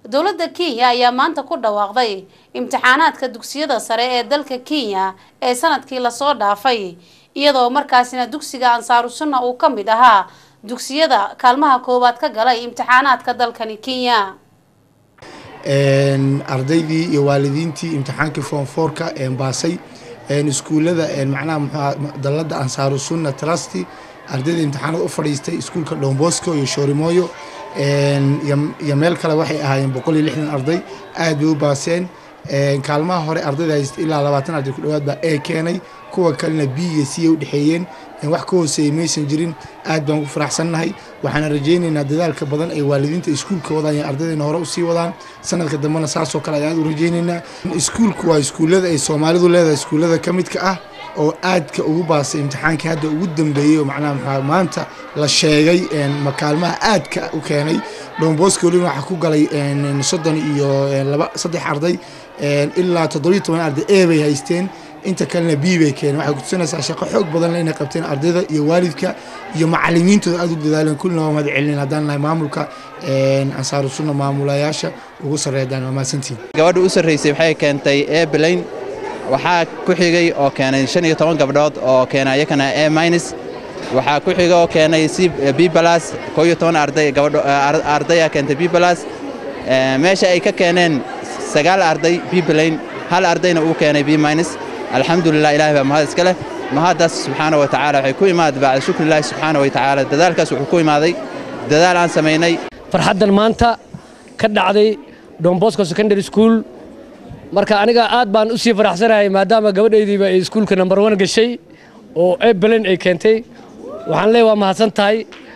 dowladda kenya ayaa maanta ku dhawaaqday imtixaanaadka dugsiyada sare ee dalka kenya ee sanadkii lasoo dhaafay iyadoo markaasina dugsiga ansaaru sunna uu ka mid ahaa dugsiyada kaalmaha koowaad ka galay imtixaanaadka dalkani kenya ardaydii iyo waalidiintii imtixaankii form fourka baasay iskuullada macnaha muxuu dalladda ansaaru sunna trusty ardayda imtixaanada u fadhiistay iskuulka dhombosko iyo shoorimooyo iyo meel kale waxay ahaayeen boqol iyo lixdan arday aad bay u baaseen kaalmaha hore ardayda haysta ilaa labaatan arday ku dhowaad baa ee keenay kuwa kalena b iyo c ay u dhexeeyeen wax ka hooseeyey maysan jirin aad baan ku faraxsannahay waxaana rajaynaynaa dadaalka badan ay waalidiinta iskuulka wadaan iyo ardaydeena hore usii wadaan sanadka dambena saasoo kale ayaan aad u rajaynaynaa iskuulku waa iskuullada ay soomaalidu leedahay iskuullada ka midka ah oo aadka ugu baasay imtixaankii hadda ugu dambeeyey oo macnaha maxaa maanta la sheegay makaalmaha aadka u keenay dhomboska weliba waxaa ku galay soddon iyo laba saddex arday ilaa toddobiyo toban arday e bay haysteen inta kalena b bay keeneen waxay kutusinaysaa shaqo xoog badan inay qabteen ardayda iyo waalidka iyo macalimiintooda aad u dadaaleen kullina waa mahad celin haddaan nahay maamulka ansaaru sunna maamulayaasha ugu sarreeyadaan waa mahadsantihin gabadha u sarraysay waxay keentay eblayn waxaa ku xigay oo keenay shan iyo toban gabdhood oo keenay iyakana e minus waxaa ku xiga oo keenay c b balas koo iyo toban arday gabadho ardaya keentay b balas meesha ay ka keeneen sagaal arday b balayn hal ardayna uu keenay b minus alxamdulilah ilahay baa mahad iska leh mahaddaas subxaana wa tacaala waxay ku imaaday bacda shukrillahi subxaana wa tacaala dadaalkaas wuxuu ku imaaday dadaal aan samaynay farxaddan maanta ka dhacday dombosco secondary school marka aniga aad baan u sii faraxsanahay maadaama gabadhaydiiba ay iskuulka number one gashay oo ebelen ay keentay waxaan leeyahay waa mahadsan tahay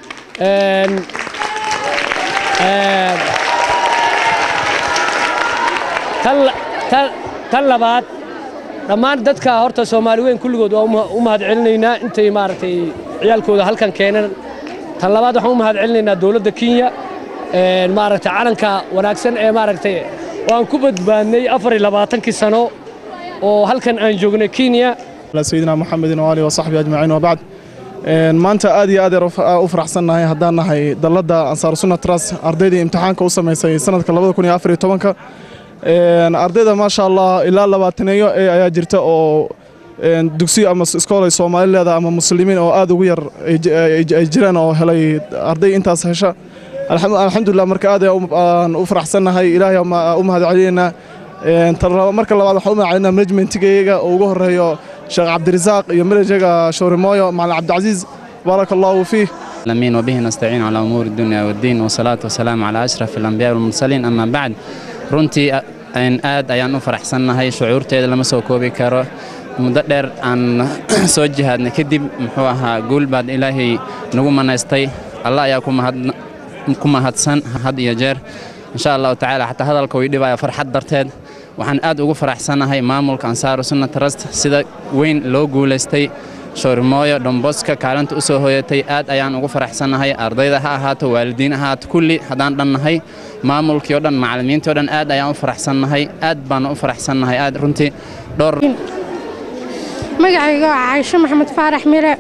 tan labaad dhammaan dadka horta soomaali weyn kulligood waa u mahad celinaynaa intay maaragtay ciyaalkooda halkan keeneen tan labaad waxaan u mahad celinaynaa dowladda kenya maaragtay calanka wanaagsan ee maaragtay waan ku badbaadnay afar iyo labaatankii sano oo halkan aan joognay kenya sayidina maxamedin waalihi wasaxbi ajmaciin wabacd maanta aad iyo aad u faraxsannahay haddaan nahay dalladda ansaaru sunna trust ardaydii imtixaanka u samaysay sanadka labada kun iyo afar iyo tobanka ardayda maasha allah ilaa labaataneeyo ee ayaa jirta oo dugsiyo ama iskoolay soomaali leedahay ama muslimiin oo aad ugu yar ay jiraan oo helay arday intaas hesha alxamdulilah marka aad aan u faraxsannahay ilaahay u mahad celinaynaa marka labaad waxaan u mahad celinaa manajmentigayaga oo ugu horeeyo sheekh cabdirasaaq iyo manajaga showrimooyo macalin cabdicasiis baaraka allahu fiih العالمين وبه نستعين على أمور الدنيا والدين والصلاة والسلام على أشرف الأنبياء والمرسلين أما بعد runtii aad ayaan u faraxsannahay shucuurteeda lama soo koobi karo muddo dheer aan soo jihaadnay kadib muxuu ahaa guul baad ilaahay nagu manaystay allah ayaa ku mahadsan had iyo jeer insha allahu tacaala xataa hadalka way dhibaya farxad darteed waxaan aad ugu faraxsannahay maamulka ansaaru sunna trust sida weyn loo guulaystay shoorimooyo dhomboska kaalinta u soo hooyatay aad ayaan ugu faraxsannahay ardayda ha ahaato waalidiin ahaato kulli haddaan dhannahay maamulkii o dhan macallimiintii o dhan aad ayaan u faraxsannahay aad baana u faraxsannahay aad runtii dhowr magacayga waa caaisho maxamed faarax mire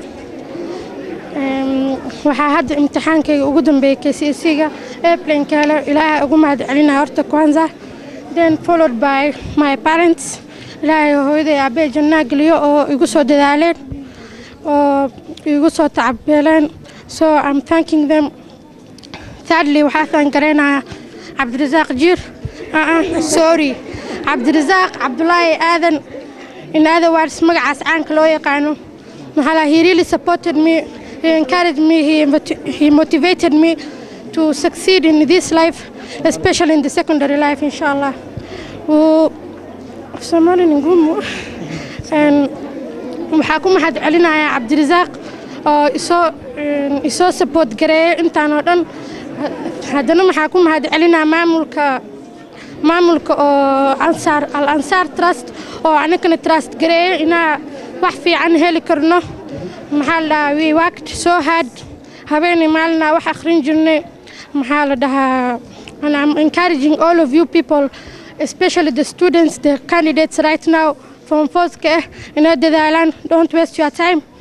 waxaa hadda imtixaankayga ugu dambeeyey kcsiga airplaneka hele ilaahay ugu mahad celinaya horta kwanza then followed by my parents ilaahay hooyaday aabee jannaa geliyo oo igu soo dadaaleen oo igu soo tacabeeleen so i'm thanking them thirdly waxaa taangareynayaa cabdirasaaq jiir sorry cabdirasaaq cabdulaahi aadan in other words magacaas caanka loo yaqaano maxaa he really supported me he encouraged me he, he motivated me to succeed in this life especially in the secondary life inshallah somali ngumu waxaa ku mahad celinayaa cabdirasaaq oo isoo isoo support gareeyay intaan oo dhan haddana waxaa ku mahad celinaa maamulka maamulka oo ansaar al ansaar trust oo anagana trust gareeyay inaa wax fiican heli karno maxaa la dhahaa we worked so hard habeenay maalinaa wax akhrin jirnay maxaa la dhahaa and I'm encouraging all of you people especially the students the candidates right now from fourth inay dadaalaan don't waste your time